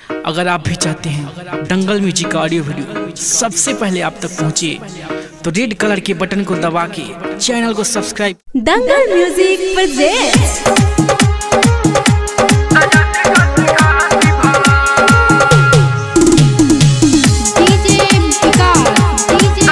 अगर आप भी चाहते हैं दंगल म्यूजिक का ऑडियो वीडियो सबसे पहले आप तक पहुंचे तो रेड कलर के बटन को दबा के चैनल को subscribe Dangal music presents DJ Vikas, DJ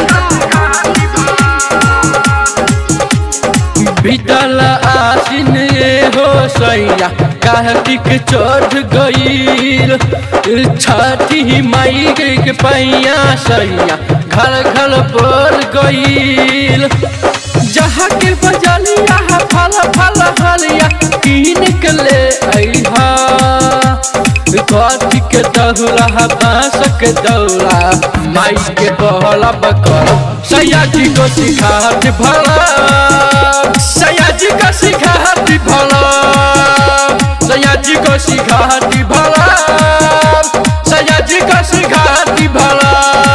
बीतल आसिन हो सैया कार्तिक चढ़ गईल छठी माई के पैया सैया घर घर पर गईल जहाँ के बजलिया फल फल हलिया कीन के ले अइहा कथी के दहुला बांस के दौला माई के बहला बकर सैया जी को सिखात भला सैया जी को सिखात भला सैया जी को सिखात भला सैया जी को सिखात भला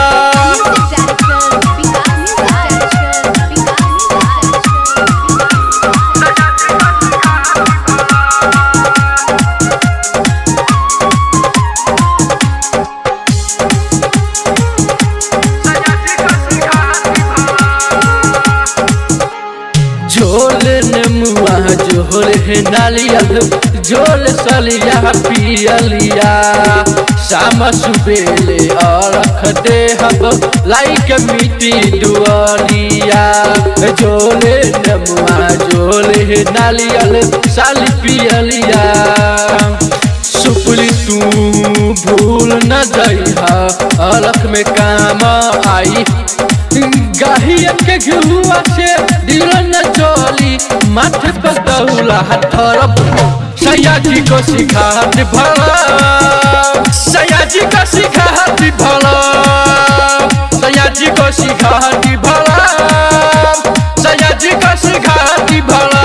झोल नेमुआ झोल है नालियल झोल सलिया पियलिया शाम सुबेले अरख दे हब लाइक मिट्टी दुआलिया झोल नेमुआ झोल है नालियल साली पियलिया सुपली तू भूल न जइहा अलख में काम आई गाहियन के घुआ से दिल न चोली माथे पर दौला हथरब सैया जी को सिखात भला सैया जी को सिखात भला सैया जी को सिखात भला सैया जी को सिखात भला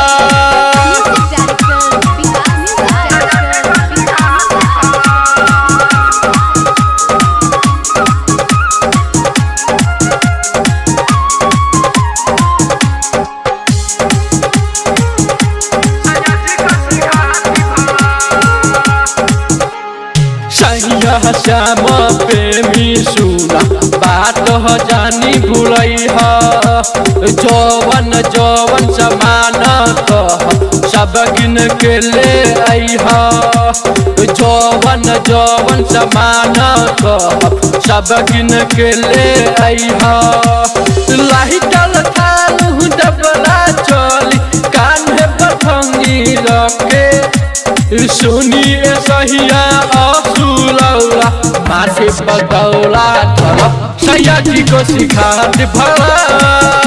सैया श्याम प्रेमी सुना बात ह जानी भूलई ह जवन जवन समान कह सब गिन के ले आई ह जवन जवन समान कह सब गिन के ले आई ह लाइटल थाल डबला चली कान्हे पर फंगी रखे सुनिए सहिया असुलौला माथे पकौला तरफ सैया जी को सिखात भला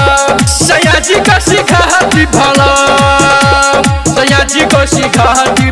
सैया जी को सिखात भला सैया जी को सिखात